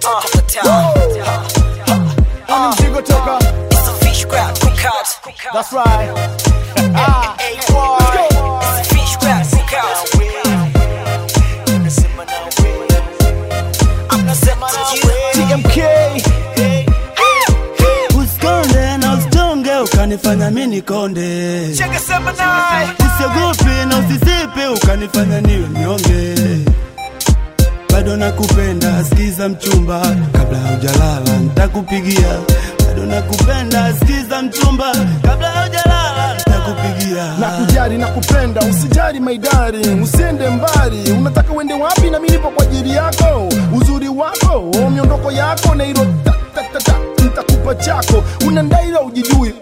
Ni mzigo toka That's right Ah, let's go. TMK Usikonde na usitonge ukanifanya mi nikonde, usiogope na usisipe ukanifanya niwe mnyonge. Bado nakupenda, sikiza mchumba, kabla haujalala nitakupigia. Bado nakupenda, sikiza mchumba, kabla haujalala nitakupigia. na kujali na kupenda usijali maidari usiende mbali unataka uende wapi na mimi nipo kwa ajili yako uzuri wako miondoko yako na hilo ta- ta- ta- ta, nitakupa chako unandaila ujijui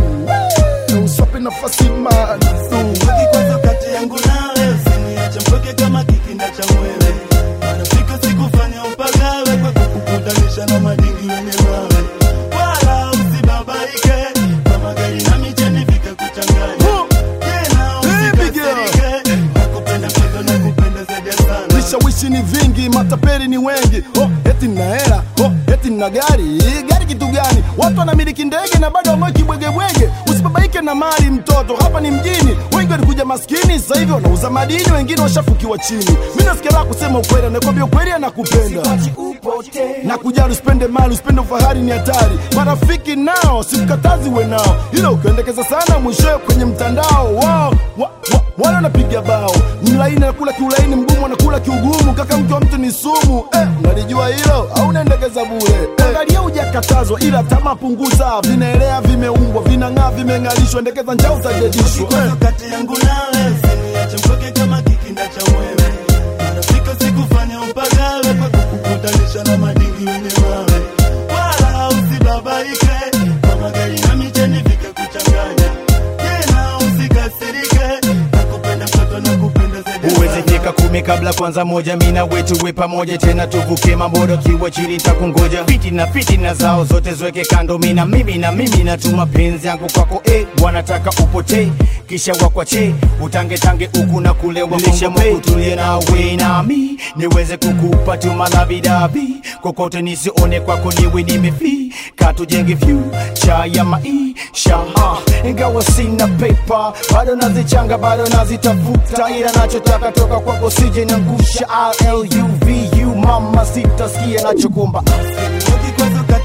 uh, uswape nafasi madu Kikwazo kati yangu nawe usiniache mpweke kama kikinda cha mwewe. Marafiki sikufanya upagawe kwa kukukutanisha na madingi wenye mawe. Wala usibabaike kama gari na micheni vikakuchanganya. Tena usikasirike, nakupenda mpaka nakupenda zaidi ya sana. vishawishi ni vingi matapeli ni wengi oh, eti nina hela oh, eti nina gari gari kitu gani watu wanamiliki ndege na bado wang'oki bwegebwege usibabaike na mali mtoto hapa ni mjini wengi walikuja maskini sasa hivi wanauza madini wengine washafukiwa chini mi nasikia la kusema ukweli anakwambia ukweli anakupenda na kujali usipende mali usipende ufahari ni hatari marafiki nao sikukatazi we nao ila ukiendekeza sana mwishowe kwenye mtandao wao wa, wa, wale wanapiga bao mlaini anakula kiulaini mgumu anakula kiugumu kaka mke wa mtu ni sumu eh, unalijua hilo au unaendekeza bure eh, angalia hujakatazwa ila tamaa punguza vinaelea vimeumbwa vinang'aa vimeng'alishwa endekeza njaa utajadishwa eh. Kikwazo kati yangu nawe usiniache mpweke kama kikinda cha mwewe. Marafiki sikufanya upagawe kwa kukukutanisha na madingi wenye mawe. Wala usibabaike kama gari na micheni vikakuchanganya. Tena usikasirike, nakupenda mtoto nakupenda zaidi ya uweze sana. fika kumi kabla kwanza moja mina wetu we pamoja tena tuvuke mambodo kiwa chini takungoja fiti na fiti na zao zote zweke kando mina mimi na mimi natuma penzi yangu kwako eh, wanataka upotee kisha wakwache utangetange huku na kule wakutulie nawe nami niweze kukupa tu malavidavi kokote nisione kwako niwe nimefi katujenge future ya maisha Ah, ingawa sina pepa bado nazichanga bado nazitafuta ila nachotaka toka kwako sije nangusha luvu mama sitasikia nachokumba Kikwazo kati